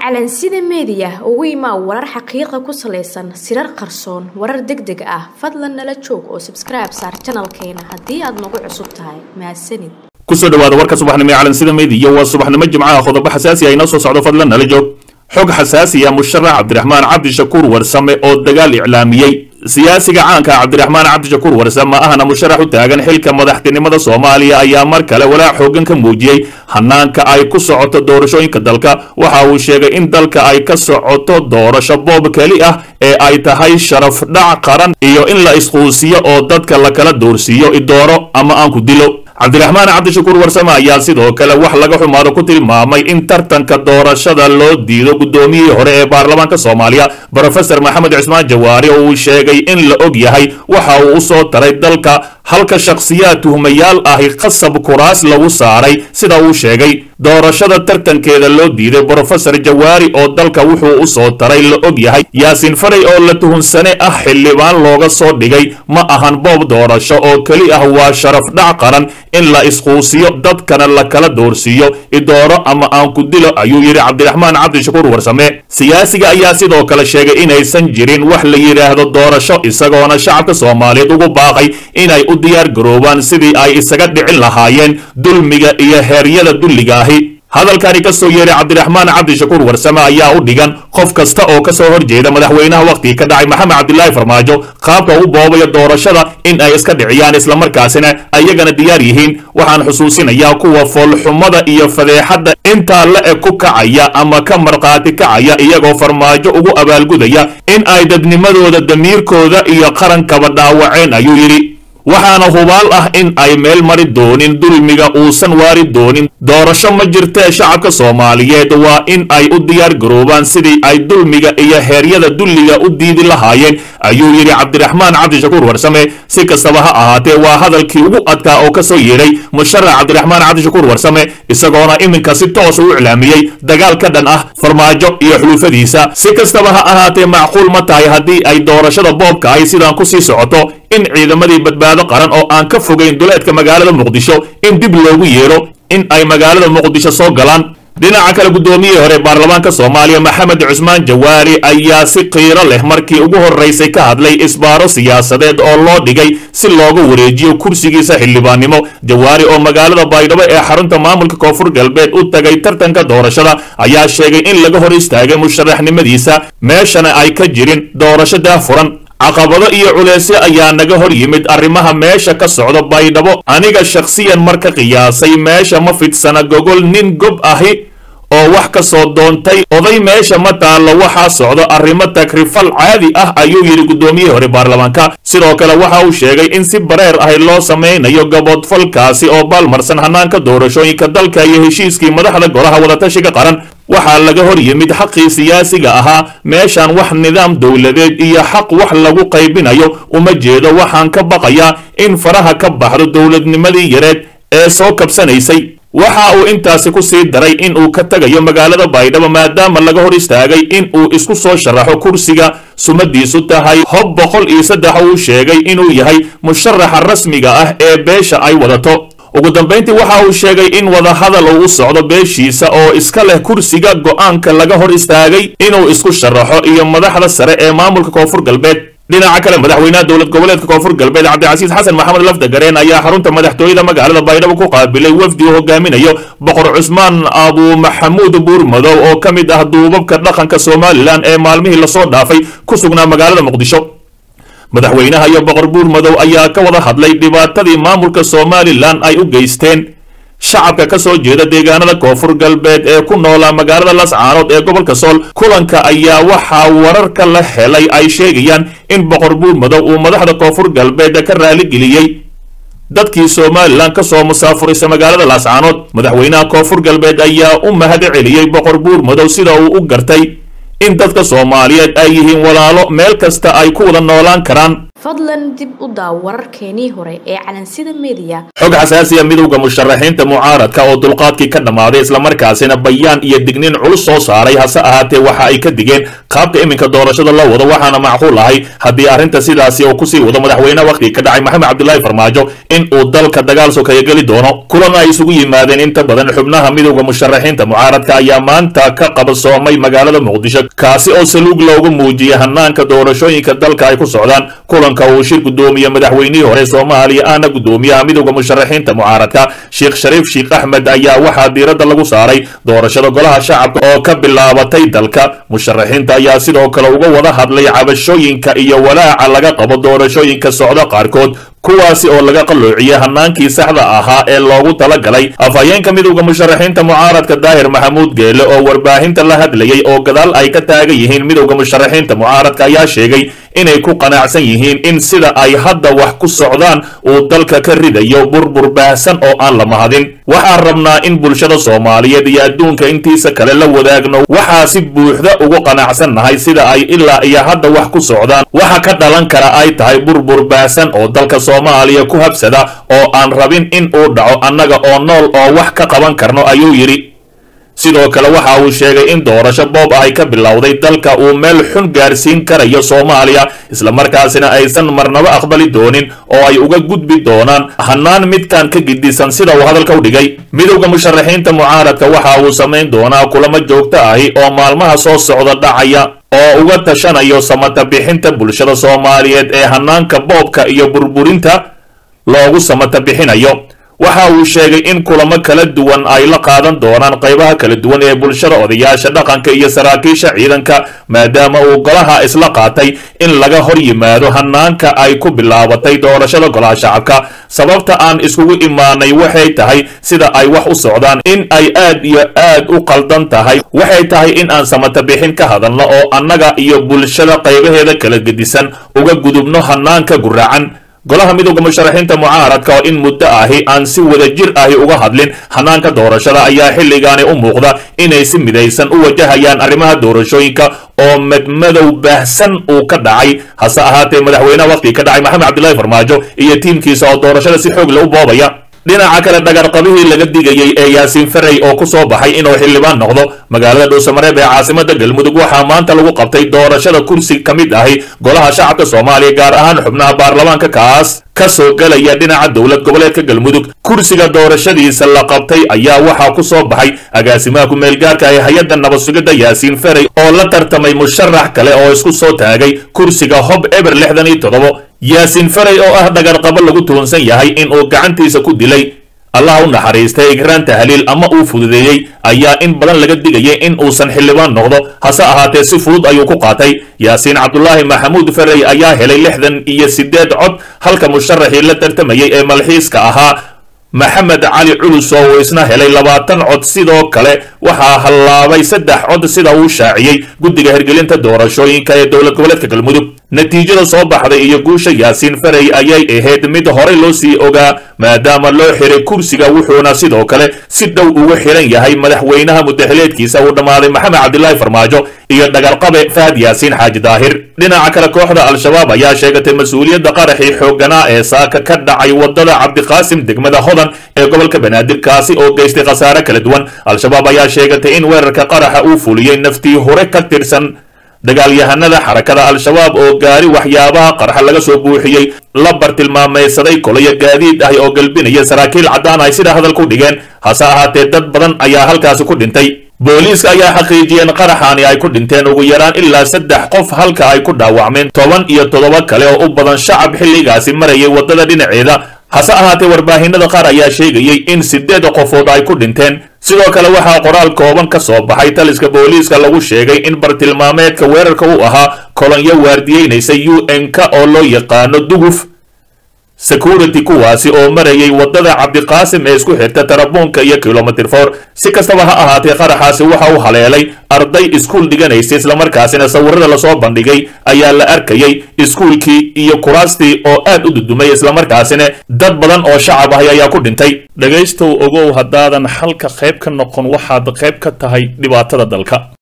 calansida meediya ugu imaa warar xaqiiqa ku salaysan sirar qarsoon warar deg deg ah fadlan nala joog oo sabskribe saar janalkeena haddii aad nagu cusub tahay mahadsanid kusoo dhawaada warka subaxnimo ee calansida meediya waa subaxnimo jimcaha qodobo xasaasi ah inoo soo socdo fadlan nala joog xog xasaasiya musharax cabdiraxmaan cabdishakuur warsame oo dagaal iclaamiyey siyaasiga caanka cabdiraxmaan cabdishakuur warsame ma ahna musharax u taagan xilka madaxtinimada soomaaliya ayaa mar kale walaac xoogan ka muujiyey hanaanka ay ku socoto doorashooyinka dalka waxa uu sheegay in dalka ay ka socoto doorasho boob keli ah ee ay tahay sharaf dhac qaran iyo in la isquusiyo oo dadka lakala doorsiiyo idooro ama aan ku dilo cabdiraxmaan cabdishakuur warsame ayaa sidoo kale wax laga xumaado ku tilmaamay in tartanka doorashada loo diido guddoomiyihii hore ee baarlamaanka soomaaliya brofesor maxamed cismaan jawaari oo uu sheegay in la og yahay waxa uu u soo taray dalka halka shakhsiyaad tuhmayaal ahi qasab kuraas lagu saaray sida uu sheegay doorashada tartankeeda loo diiday brofesor jawaari oo dalka wuxuu u soo taray la og yahay yaasiin faray oo la tuhunsane ah xildhibaan looga soo dhigay ma ahan boob doorasho oo keli ah waa sharaf dhac qaran in la isquusiyo dadkana la kala doorsiiyo idooro ama aan ku dilo ayuu yidhi cabdiraxmaan cabdishakuur warsame siyaasiga ayaa sidoo kale sheegay inaysan jirin wax la yidhaahdo doorasho isagoona shacabka soomaaliyeed ugu baaqay inay u diyaar garoobaan sidii ay isaga dhicin lahaayeen dulmiga iyo heeryada dulliga ahi hadalkani ka soo yeeray cabdiraxmaan cabdishakuur warsame ayaa u dhigan qof kasta oo ka soo horjeeda madaxweynaha wakhtigii ka dhacay maxamed cabdilaahi farmaajo qaabka u boobayo doorashada in ay iska dhiciyaan islamarkaasina ayagana diyaar yihiin waxaan xusuusinayaa kuwa foolxumada iyo fadeexadda intaa la eg ku kacaya ama ka markhaati kacaya iyagoo farmaajo ugu abaalgudaya in ay dadnimadooda damiirkooda iyo qarankaba dhaawaceen ayuu yidhi waxaana hubaal ah in ay meel mari doonin dulmiga uusan waari doonin doorasho ma jirtee shacabka soomaaliyeed waa in ay u diyaar garoobaan sidii ay dulmiga iyo heeryada dulliga u diidi lahaayeen ayuu yidhi cabdiraxmaan cabdishakuur warsame si kastaba ha ahaatee waa hadalkii ugu adkaa oo ka soo yeedhay musharax cabdiraxmaan cabdishakuur warsame isagoona iminka si toosa u iclaamiyey dagaal ka dhan ah farmaajo iyo xuluufadiisa si kastaba ha ahaatee macquul ma tahay haddii ay doorashada boobka ay sidaan kusii socoto in ciidamadii badbaado qaran oo aan ka fogayn duleedka magaalada muqdisho in dib loogu yeedho in ay magaalada muqdisho soo galaan dhinaca kale guddoomiyihii hore baarlamaanka soomaaliya maxamed cusmaan jawaari ayaa si qiiro leh markii ugu horraysay ka hadlay isbaaro siyaasadeed oo loo dhigay si looga wareejiyo kursigiisa xildhibaannimo jawaari oo magaalada baydhabo ee xarunta maamulka koonfur galbeed u tagay tartanka doorashada ayaa sheegay in laga hor istaagay musharaxnimadiisa meeshana ay ka jirin doorasho daahfuran caqabado iyo culeysyo ayaa naga hor yimid arrimaha meesha ka socda baydhabo aniga shakhsiyan marka qiyaasay meesha ma fidsana gogol nin gob ahi oo wax ka soo doontay oday meesha ma taallo waxaa socdo arrimo takrifal caadi ah ayuu yidhi guddoomiyihii hore baarlamaanka sidoo kale waxa uu sheegay in si bareer ahi loo samaynayo gaboodfalkaasi oo baalmarsan hanaanka doorashooyinka dalka iyo heshiiskii madaxda golaha wadatashiga qaran waxaa laga hor yimid xaqii siyaasiga ahaa meeshaan wax nidaam dowladeed iyo xaq wax lagu qaybinayo uma jeedo waxaan ka baqayaa in faraha ka baxdo dowladnimadii yareed ee soo kabsanaysay waxa uu intaasi ku sii daray in uu ka tegayo magaalada baydhabo maadaama laga hor istaagay in uu isku soo sharaxo kursiga sumadiisu tahay hob boqol iyo saddex uu sheegay inuu yahay musharaxa rasmiga ah ee beesha ay wadato ugu dambayntii waxa uu sheegay in wadahadal uu u socdo beeshiisa oo iska leh kursiga go'aanka laga hor istaagay inuu isku sharaxo iyo madaxda sare ee maamulka koonfur galbeed dhinaca kale madaxweynaha dowlad goboleedka koonfur galbeed cabdicasiis xasan maxamed lafdagareen ayaa xarunta madaxtooyada magaalada baydhabo ku qaabilay wafdi uu hogaaminayo boqor cusmaan abu maxamuud buurmadow oo ka mid ah duubabka dhaqanka somalilan ee maalmihii lasoo dhaafay ku sugnaa magaalada muqdisho madaxweynaha iyo boqor buurmadow ayaa ka wada hadlay dhibaatadii maamulka somalilan ay u geysteen shacabka ka soo jeeda deegaanada koonfur galbeed ee ku noolaa magaalada lascaanood ee gobolka sool kulanka ayaa waxaa wararka la helay ay sheegayaan in boqor buurmadow uu madaxda koonfur galbeed ka raaligeliyey dadkii somalilan ka soo musaafuraysa magaalada laascaanood madaxweynaha koonfur galbeed ayaa u mahad celiyey boqor buurmadow sida uu u gartay in dadka soomaaliyeed ay yihiin walaalo meel kasta ay ku wada noolaan karaan fadlan dib u daaw wararkeenii hore ee calansida meediya xog xasaasiya midowda musharaxiinta mucaaradka oo dulqaadkii ka dhammaaday islamarkaasina bayaan iyo digniin culus soo saaray hase ahaatee waxa ay ka digeen qaabka iminka doorashada la wado waxaana macquul ahay haddii arrinta sidaasi oo kusii wado madaxweyne wakhti ka dhacay maxamed cabdilaahi farmaajo in uu dalka dagaal sokeeya geli doono kulan ay isugu yimaadeen inta badan xubnaha midowda musharaxiinta mucaaradka ayaa maanta ka qabasoomay magaalada muqdisho kaasi oo saluug loogu muujiyey hanaanka doorashooyinka dalka ay ku socdaan kulanka uu shir gudoomiye madaxweynihii hore soomaaliya ahna gudoomiyaha midowda musharaxiinta mucaaradka sheekh shariif sheekh axmed ayaa waxaa diiradda lagu saaray doorashada golaha shacabka oo ka bilaabatay dalka musharaxiinta ayaa sidoo kale uga wada hadlay cabashooyinka iyo walaaca laga qabo doorashooyinka socda qaarkood kuwaasi oo laga qalloociyey hanaankii saxda ahaa ee loogu talagalay afhayeenka midowda musharaxiinta mucaaradka daahir maxamuud geele oo warbaahinta la hadlayay oo gadaal ay ka taagan yihiin midowda musharaxiinta mucaaradka ayaa sheegay inay ku qanacsan yihiin in sida ay hadda wax ku socdaan uu dalka ka ridayo burbur baahsan oo aan la mahadin waxaan rabnaa in bulshada soomaaliyeed iyo adduunka intiisa kale la wadaagno waxaa si buuxda ugu qanacsannahay sida ay ilaa iyo hadda wax ku socdaan waxa ka dhalan kara ay tahay burbur baahsan oo dalka soomaaliya ku habsada oo aan rabin in uu dhaco annaga oo nool oo wax ka qaban karno ayuu yidhi sidoo kale waxa uu sheegay in doorasho boob ahay ka bilowday dalka uu meel xun gaarsiin karayo soomaaliya islamarkaasina aysan marnabo aqbali doonin oo ay uga gudbi doonaan hanaan midkan ka gidisan sida uu hadalka u dhigay midowda musharaxiinta mucaaradka waxa uu samayn doonaa kulamo joogto ahi oo maalmaha soo socda dhacaya oo uga tashanayo samata bixinta bulshada soomaaliyeed ee hanaanka boobka iyo burburinta loogu samata bixinayo waxa uu sheegay in kulamo kala duwan ay la qaadan doonaan qaybaha kala duwan ee bulshada odayaasha dhaqanka iyo saraakiisha ciidanka maadaama uu golaha isla qaatay in laga hor yimaado hanaanka ay ku bilaabatay doorashada golaha shacabka sababta aan iskugu imaanay waxay tahay sida ay wax u socdaan in ay aad iyo aad u qaldan tahay waxay tahay in aan samata bixin ka hadalno oo annaga iyo bulshada qaybaheeda kala gedisan uga gudubno hanaanka guraacan golaha midowda musharaxiinta mucaaradka oo in muddo ahi aan si wada jir ahi uga hadlin hanaanka doorashada ayaa xilligaani u muuqda inay si midaysan u wajahayaan arrimaha doorashooyinka oo madmadow baahsan uu ka dhacay hase ahaatee madaxweynaha wakhtigii ka dhacay maxamed cabdilaahi farmaajo iyo tiimkiisa oo doorashada si xoog le u boobaya dhinaca kale dhagarqabihii laga digayey ee yaasiin farey oo ku soo baxay inuu xildhibaan noqdo magaalada dhuusamareeb ee caasimada galmudug waxaa maanta lagu qabtay doorashada kursi ka mid ahi golaha shacabka soomaaliya gaar ahaan xubnaha baarlamaanka kaas ka soo gelaya dhinaca dowlad goboleedka galmudug kursiga doorashadiisa la qabtay ayaa waxaa ku soo baxay agaasimaha ku-meelgaarka ee hay-adda nabad sugidda yaasiin farey oo la tartamay musharax kale oo isku soo taagay kursiga hob eber lixdan iyo toddobo yaasiin farey oo ah dhagarqabo lagu tuhunsan yahay in uu gacantiisa ku dilay allah u naxariistay igraan tahliil ama uu fududeeyey ayaa in badan laga digayay in uusan xildhibaan noqdo hase ahaatee si fudud ayuu ku qaatay yaasiin cabdulaahi maxamuud farey ayaa helay lixdan iyo siddeed cod halka musharaxii la tartamayay ee malxiiska ahaa maxamed cali culus oo uu isna helay labaatan cod sidoo kale waxaa hallaabay saddex cod sida uu shaaciyey guddiga hirgelinta doorashooyinka ee dowlad goboleedka galmudug natiijada soo baxday iyo guusha yaasiin farey ayay ahayd mid horey loo sii ogaa maadaama loo xiray kursiga wuxuuna sidoo kale si dhow ugu xiran yahay madaxweynaha mudaxileedkiisa uu dhammaaday maxamed cabdilaahi farmaajo iyo dhagarqabe fahad yaasiin xaaji daahir dhinaca kale kooxda al-shabaab ayaa sheegatay mas-uuliyadda qaraxii xoogganaa ee saaka ka dhacay wadada cabdiqaasim degmada hodan ee gobolka banaadir kaasi oo geystay khasaare kala duwan al-shabaab ayaa sheegatay in weerarka qaraxa uu fuliyey naftii hore ka tirsan dagaalyahanada xarakada al-shabaab oo gaari waxyaabaha qarxa laga soo buuxiyey la bartilmaamaysaday kolayo gaadiid ah oo galbinaya saraakiil caddaan ay sida hadal ku dhigeen hase ahaatee dad badan ayaa halkaasi ku dhintay booliiska ayaa xaqiijiyeen qaraxaani ay ku dhinteen ugu yaraan ilaa saddex qof halka ay ku dhaawacmeen toban iyo toddoba kale oo u badan shacab xilligaasi marayay waddada dhinaceeda hase ahaatee warbaahinada qaar ayaa sheegayey in siddeed qofood ay ku dhinteen sidoo kale waxaa qoraal kooban ka soo baxay taliska booliiska lagu sheegay in bartilmaameedka weerarka uu ahaa kolonyo waardiyeynaysa u n k oo loo yaqaano duguf security kuwaasi oo marayay waddada cabdiqaasim ee isku xirta tarabuunka iyo kilomitr for si kastaba ha ahaatee qaraxaasi waxa uu haleelay arday iskuul dhiganaysa islamarkaasina sawirada lasoo bandhigay ayaa la arkayay iskuulkii iyo kuraastii oo aad u dudumay islamarkaasina dad badan oo shacab ahi ayaa ku dhintay dhegaystow ogow haddaadan xalka qayb ka noqon waxaad qayb ka tahay dhibaatada dalka